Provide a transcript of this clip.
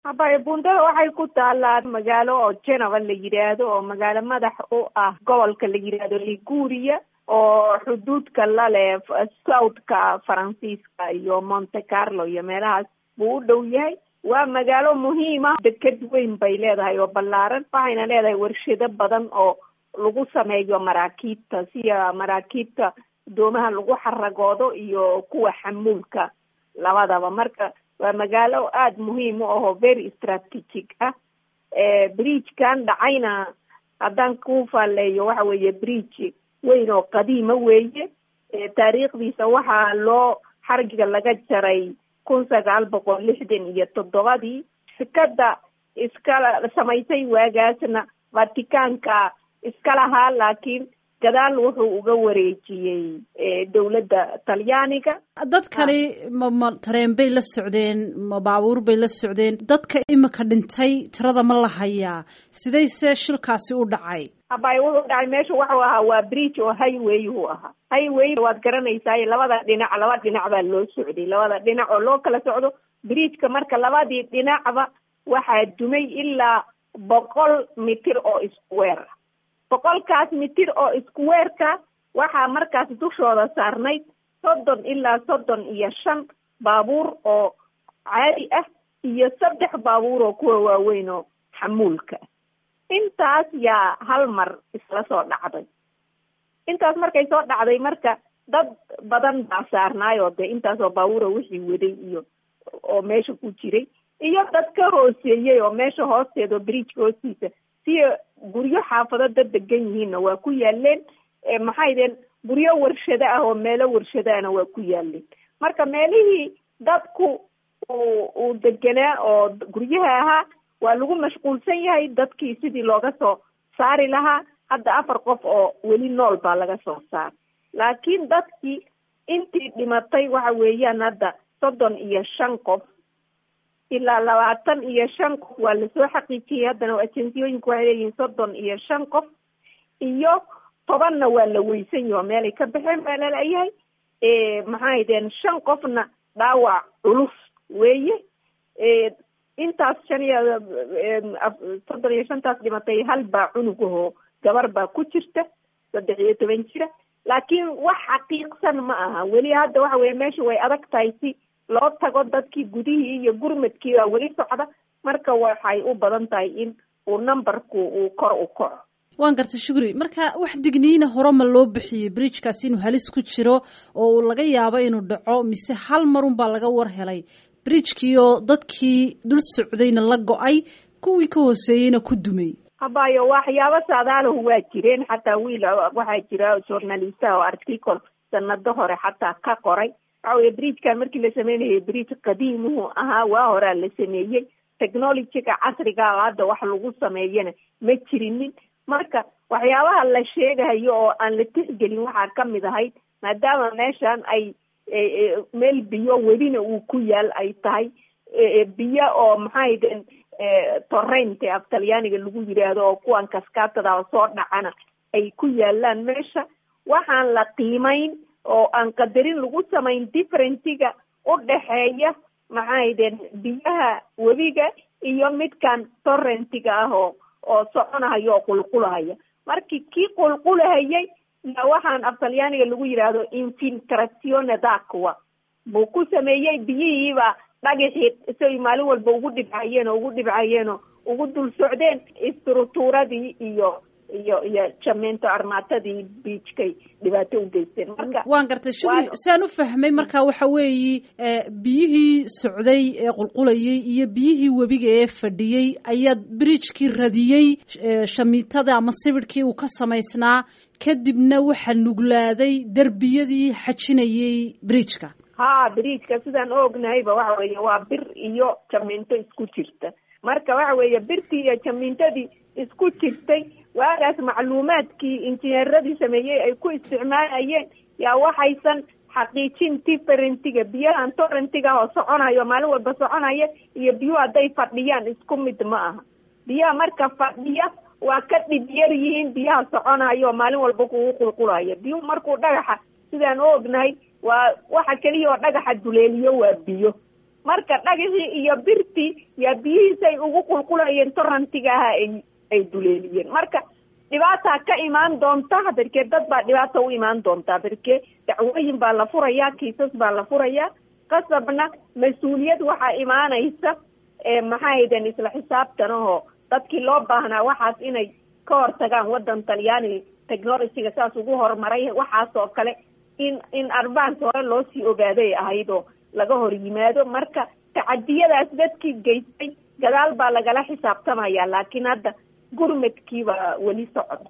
habaya bundada waxay ku taalaa magaalo oo geneva la yidhaahdo oo magaalo madax u ah gobolka la yidhaahdo liguria oo xuduudka la leh southka faransiiska iyo monte carlo iyo meelahaas buu u dhow yahay waa magaalo muhiima deked weyn bay leedahay oo ballaaran waxayna leedahay warshado badan oo lagu sameeyo maraakiibta sida maraakiibta doomaha lagu xaragoodo iyo kuwa xamuulka labadaba marka waa magaalo aada muhiim u ahoo very strategic ah bridgekan dhacayna haddaan ku faaleeyo waxa weeye bridge weyn oo qadiima weeye taariikhdiisa waxaa loo xargiga laga jaray kun sagaal boqol lixdan iyo toddobadii shirkada iskala samaysay waagaasna vaticanka iska lahaa laakiin gadaal wuxuu uga wareejiyey dowladda talyaaniga dadkani ma ma tareen bay la socdeen ma baabuur bay la socdeen dadka imika dhintay tirada ma la hayaa sidayse shilkaasi u dhacay habay wuxuu dhacay meesha waxuu ahaa waa bridge oo highway uu ahaa highway waad garanaysaa labada dhinac laba dhinac baa loo socday labada dhinac oo loo kala socdo bridgeka marka labadii dhinacba waxaa dumay ilaa boqol mitir oo iskuweer ah boqolkaas mitir oo iskuweerka waxaa markaas dushooda saarnayd soddon ilaa soddon iyo shan baabuur oo caadi ah iyo saddex baabuur oo kuwa waaweyn oo xamuulka intaas yaa hal mar isla soo dhacday intaas markay soo dhacday marka dad badan baa saarnaayoo dee intaasoo baabuura wixii waday iyo oo meesha ku jiray iyo dad ka hooseeyey oo meesha hoosteeda bridgeka hoostiisa si guryo xaafado dad degan yihiinna waa ku yaaleen maxay deen guryo warshado ah oo meelo warshadaana waa ku yaaleen marka meelihii dadku uu uu deganaa oo guryaha ahaa waa lagu mashquulsan yahay dadkii sidii looga soo saari lahaa hadda afar qof oo weli nool baa laga soo saaray laakiin dadkii intii dhimatay waxa weeyaan hadda soddon iyo shan qof ilaa labaatan iyo shan qof waa lasoo xaqiijiyey haddana ajeensiyooyinku waxay leeyihiin soddon iyo shan qof iyo tobanna waa la weysan yaho meelay ka baxeen baa lalayahay maxay deen shan qofna dhaawac culus weeye intaas shan iyo soddon iyo shantaas dhimatay hal baa cunugahoo gabar baa ku jirta saddex iyo toban jira laakiin wax xaqiiqsan ma aha weli hadda waxa weye meesha way adag tahay si loo tago dadkii gudihii iyo gurmadkii baa weli socda marka waxay u badan tahay in uu numberku uu kor u kaco waan gartay shukri marka wax digniina hore ma loo bixiyey bridgekaasi inuu halis ku jiro oo uu laga yaabo inuu dhaco mise hal marun baa laga war helay bridgekii oo dadkii dul socdayna la go-ay kuwii ka hooseeyeyna ku dumay habayo waxyaabo saadaalahu waa jireen xataa wiil waxaa jira journalistaha oo article sanado hore xataa ka qoray waxa weye bridgekan markii la sameynayay bridge qadiimuhu ahaa waa horaa la sameeyey technologyga casriga hadda wax lagu sameeyana ma jirinin marka waxyaabaha la sheegayo oo aan la tixgelin waxaa kamid ahayd maadaama meeshan ay meel biyo welina uu ku yaal ay tahay biyo oo maxay den torrent af talyaaniga lagu yidhaahdo oo kuwan kaskaatada soo dhacana ay ku yaalaan meesha waxaan la qiimeyn oo aan qadarin lagu samayn differentiga u dhexeeya maxay den biyaha webiga iyo midkan torrentiga ah oo oo soconahaya oo qulqulahaya markii kii qulqulahayay ya waxaan af talyaaniga lagu yidhaahdo infiltrazione daqua buu ku sameeyey biyihiiba dhagaxii say maalin walba ugu dhibcayeen oo ugu dhibcayeen oo ugu dul socdeen istrutuuradii iyo iyo iyo jamiinto armaatadii biijkay dhibaato u geysteen marka waan gartay shukri siaan u fahmay marka waxa weeyi biyihii socday ee qulqulayay iyo biyihii webiga ee fadhiyey ayaa bridgekii radiyey shamiitada ama sibidhkii uu ka samaysnaa kadibna waxaa nuglaaday derbiyadii xajinayay bridgeka ha bridgeka sidaan u ognahayba waxa weeye waa bir iyo jamiinto isku jirta marka waxa weeye birtii iyo jamiintadii isku jirtay waagaas macluumaadkii injineeradii sameeyey ay ku isticmaalayeen yaa waxaysan xaqiijin differentiga biyahan torrentiga oo soconayo maalin walba soconaya iyo biyuhu hadday fadhiyaan isku mid ma aha biyaha marka fadhiya waa ka dhib yar yihiin biyaha soconayo oo maalin walba kugu qulqulaya biyuhu markuu dhagaxa sidaan u ognahay waa waxa keliya oo dhagaxa duleeliyo waa biyo marka dhagaxii iyo birtii yaa biyihiisay ugu qulqulayeen torrantiga aha ay ay duleeliyeen marka dhibaataa ka imaan doonta berke dad baa dhibaata u imaan doontaa berke dacwooyin baa la furayaa kiisas baa la furayaa qasabna mas-uuliyad waxaa imaanaysa maxaa hayden isla xisaabtan ahoo dadkii loo baahnaa waxaas inay ka hortagaan waddan talyaani technologyga saas ugu horumaray waxaas oo kale in in advance hore loo sii ogaaday ahayd oo laga hor yimaado marka tacadiyadaas dadkii geystay gadaal baa lagala xisaabtamaya laakiin hadda gurmadkiibaa weli socda